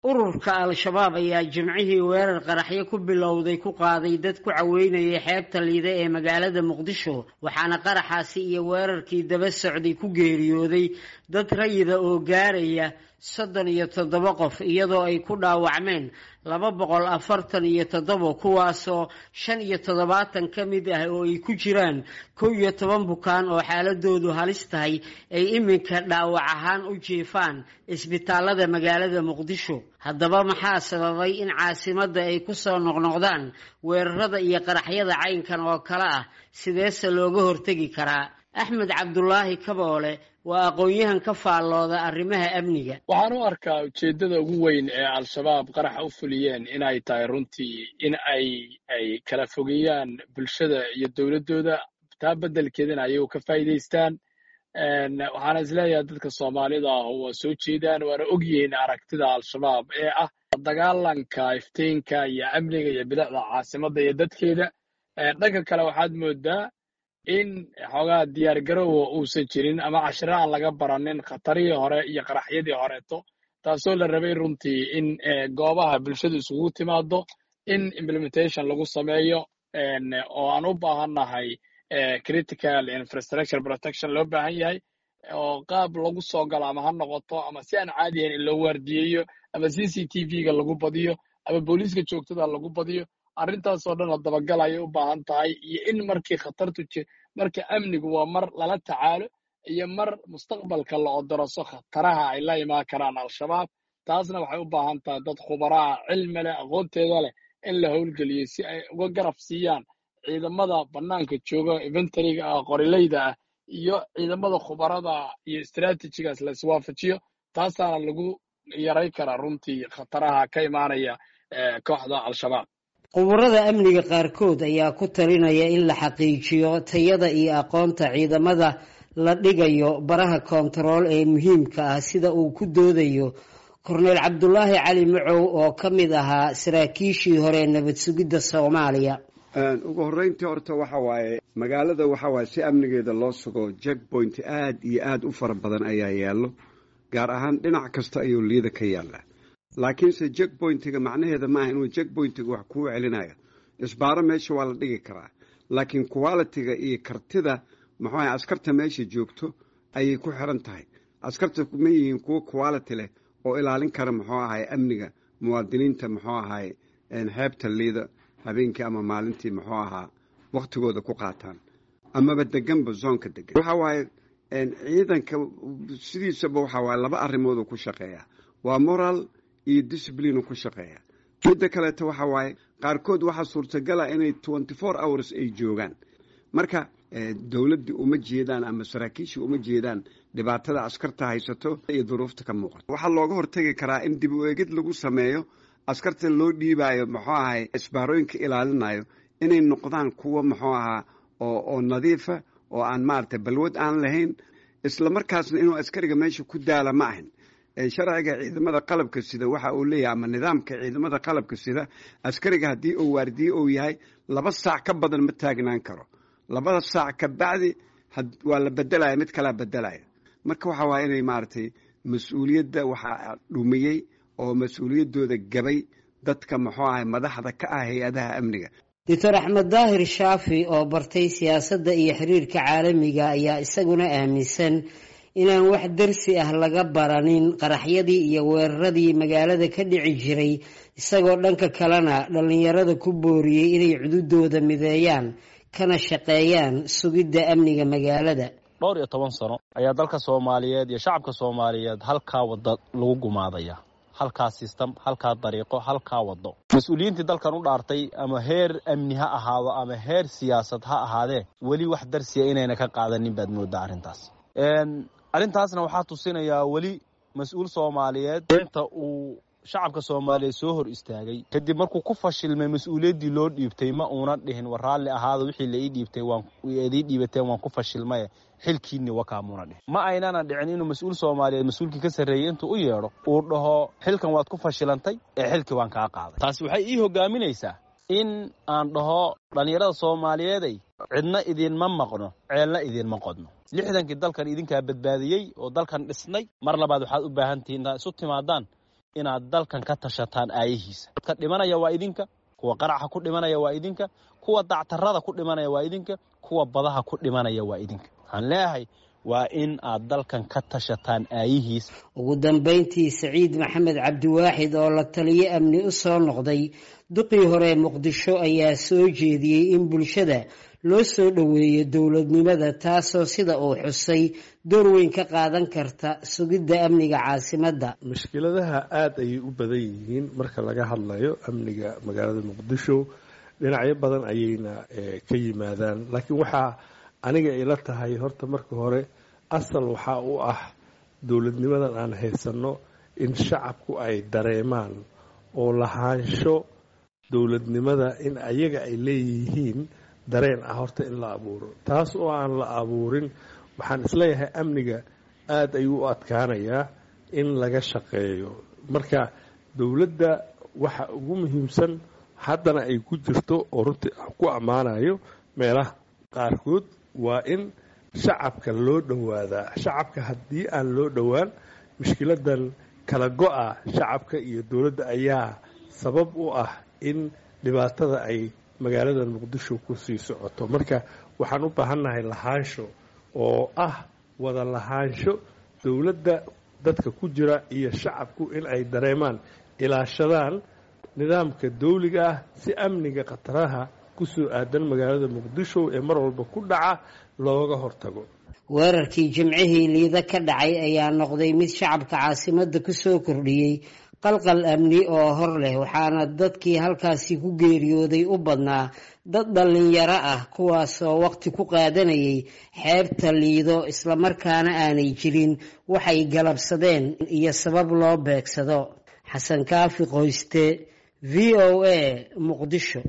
ururka al-shabaab ayaa jimcihii weerar qaraxyo ku bilowday ku qaaday dad ku caweynayay xeebta liide ee magaalada muqdisho waxaana qaraxaasi iyo weerarkii daba socday ku geeriyooday dad rayida oo gaaraya soddon iyo toddoba qof iyadoo ay ku dhaawacmeen laba boqol afartan iyo toddoba kuwaasoo shan iyo toddobaatan ka mid ah oo ay ku jiraan kow iyo toban bukaan oo xaaladoodu halis tahay ay iminka dhaawac ahaan u jiifaan isbitaalada magaalada muqdisho haddaba maxaa sababay in caasimadda ay ku soo noqnoqdaan weerarada iyo qaraxyada caynkan oo kale ah sideese looga hortegi karaa axmed cabdulaahi kaboole waa aqoon-yahan ka faallooda arrimaha amniga waxaan u arkaa ujeeddada ugu weyn ee al-shabaab qaraxa u fuliyeen inay tahay runtii in ay ay kala fogeeyaan bulshada iyo dowladdooda taa beddelkeedana ayagu ka faa'iidaystaan waxaana isleeyahay dadka soomaalida ah waa soo jeedaan waana og yihiin aragtida al-shabaab ee ah dagaalanka iftiinka iyo amniga iyo bilicda caasimadda iyo dadkeeda dhanka kale waxaad moodaa in xoogaa diyaargarowa uusan jirin ama cashiro aan laga baranin khatarihii hore iyo qaraxyadii horeeto taasoo la rabay runtii in goobaha bulshadu isugu timaado in implementation lagu sameeyo oo aan u baahannahay critical infrastructure protection loo baahan yahay oo qaab lagu soo galo ama ha noqoto ama si aan caadiyayn in loo waardiyeeyo ama c c t v-ga lagu badiyo ama booliiska joogtada lagu badiyo arrintaasoo dhan la dabagal ayay u baahan tahay iyo in markii khatartu marka amnigu waa mar lala tacaalo iyo mar mustaqbalka la odoroso khataraha ay la imaan karaan al-shabaab taasna waxay u baahan tahay dad khubaraha cilmi leh aqoonteeda leh in la howlgeliyo si ay uga garab siiyaan ciidamada bannaanka jooga inventariga ah qorileyda ah iyo ciidamada khubarada iyo istraatijigaas la iswaafajiyo taasaana lagu yaray karaa runtii khataraha ka imaanaya kooxda al-shabaab quburada amniga qaarkood ayaa ku talinaya in la xaqiijiyo tayada iyo aqoonta ciidamada la dhigayo baraha koontarool ee muhiimka ah sida uu ku doodayo korneyl cabdulaahi cali macow oo ka mid ahaa saraakiishii hore nabad sugidda soomaaliya ugu horreyntii horta waxa waaye magaalada waxa waaye si amnigeeda loo sugo jackpoint aad iyo aad u fara badan ayaa yaallo gaar ahaan dhinac kasta ayuu liida ka yaallaa laakiinse jackpointiga macnaheeda maaha inuu jackpointiga wax kuu celinayo isbaaro meesha waa la dhigi karaa laakiin qualitiga iyo kartida muxuu ahay askarta meesha joogto ayay ku xiran tahay askarta ma yihiin kuwo quality leh oo ilaalin kara muxuu ahay amniga muwaadiniinta muxuu ahay xeebta liida habeenkii ama maalintii muxuu ahaa wakhtigooda ku qaataan amaba deganba zoonka degan waxa waaye ciidanka sidiisaba waxa waaye laba arrimooduu ku shaqeeya waa moral iyo discipline ku shaqeeya midda kaleeto waxa waaye qaarkood waxaa suurtagala inay twenty four hours ay joogaan marka dowladdii uma jeedaan ama saraakiishii uma jeedaan dhibaatada askarta haysato iyo duruufta ka muuqato waxaa looga hortagi karaa in dib u eegid lagu sameeyo askarta loo dhiibaayo muxuu ahay isbaarooyinka ilaalinayo inay noqdaan kuwa muxuu ahaa oo nadiifa oo aan maaragtay balwad aan lahayn isla markaasna inuu askariga meesha ku daala ma ahin sharciga ciidamada qalabka sida waxa uu leeyahay ama nidaamka ciidamada qalabka sida askariga haddii uu waardiye uu yahay laba saac ka badan ma taagnaan karo labada saac ka bacdi waa la bedelaya mid kalaa bedelaya marka waxa waaya inay maaragtay mas-uuliyadda waxaa dhumiyey oo mas-uuliyaddooda gabay dadka muxuu ahay madaxda ka ah hay-adaha amniga doctor axmed daahir shaafi oo bartay siyaasadda iyo xiriirka caalamiga ayaa isaguna aaminsan inaan wax darsi ah laga baranin qaraxyadii iyo weeraradii magaalada ka dhici jiray isagoo dhanka kalena dhallinyarada ku booriyey inay cududooda mideeyaan kana shaqeeyaan sugidda amniga magaalada dhowr iyo toban sano ayaa dalka soomaaliyeed iyo shacabka soomaaliyeed halkaa wadda lagu gumaadaya halkaa sistem halkaa dariiqo halkaa waddo mas-uuliyiintii dalkan u dhaartay ama heer amni ha ahaado ama heer siyaasad ha ahaadee weli wax darsiya inayna ka qaadanin baad moodaa arrintaas arrintaasna waxaa tusinayaa weli mas-uul soomaaliyeed inta uu shacabka soomaaliyeed soo hor istaagay kadib markuu ku fashilmay mas-uuliyaddii loo dhiibtay ma uuna dhihin war raalli ahaada wixii la ii dhiibtay waanidii dhiibateen waan ku fashilmaye xilkiinni wakaamuuna dhihin ma aynana dhicin inuu mas-uul soomaaliyeed mas-uulkii ka sarreeyey intuu u yeedho uu dhaho xilkan waad ku fashilantay ee xilkii waan kaa qaaday taasi waxay ii hogaaminaysaa in aan dhaho dhallinyarada soomaaliyeeday cidna idinma maqno ceelna idinma qodno lixdankii dalkan idinkaa badbaadiyey oo dalkan dhisnay mar labaad waxaad u baahan tihiin intaad isu timaadaan inaad dalkan ka tashataan aayihiisa dadka dhimanaya waa idinka kuwa qaraxa ku dhimanaya waa idinka kuwa dactarada ku dhimanaya waa idinka kuwa badaha ku dhimanaya waa idinka waxaan leeyahay waa in aad dalkan ka tashataan aayihiis ugu dambayntii saciid maxamed cabdiwaaxid oo la taliyo amni u soo noqday duqii hore muqdisho ayaa soo jeediyey in bulshada loo soo dhoweeyo dowladnimada taasoo sida uu xusay door weyn ka qaadan karta sugidda amniga caasimadda mushkiladaha aada ayay u badan yihiin marka laga hadlayo amniga magaalada muqdisho dhinacyo badan ayayna ka yimaadaan laakiin waxaa aniga ila tahay horta marka hore asal waxaa u ah dowladnimadan aan haysanno in shacabku ay dareemaan oo lahaansho dowladnimada in ayaga ay leeyihiin dareen ah horta in la abuuro taas oo aan la abuurin waxaan isleeyahay amniga aada ayuu u adkaanayaa in laga shaqeeyo marka dowladda waxa ugu muhiimsan haddana ay ku jirto oo runtii ku ammaanayo meelaha qaarkood waa in shacabka loo dhowaadaa shacabka haddii aan loo dhowaan mushkiladan kala go-a shacabka iyo dowladda ayaa sabab u ah in dhibaatada ay magaalada muqdisho ku sii socoto marka waxaan u baahannahay lahaansho oo ah wada lahaansho dowladda dadka ku jira iyo shacabku in ay dareemaan ilaashadaan nidaamka dawliga ah si amniga khataraha kusoo aadan magaalada muqdisho ee mar walba ku dhaca looga hortago weerarkii jimcihii liida ka dhacay ayaa noqday mid shacabka caasimadda ku soo kordhiyey qalqal amni oo hor leh waxaana dadkii halkaasi ku geeriyooday u badnaa dad dhallinyaro ah kuwaasoo waqti ku qaadanayay xeebta liido islamarkaana aanay jirin waxay galabsadeen iyo sabab loo beegsado xasan kaafi qoyste v o a muqdisho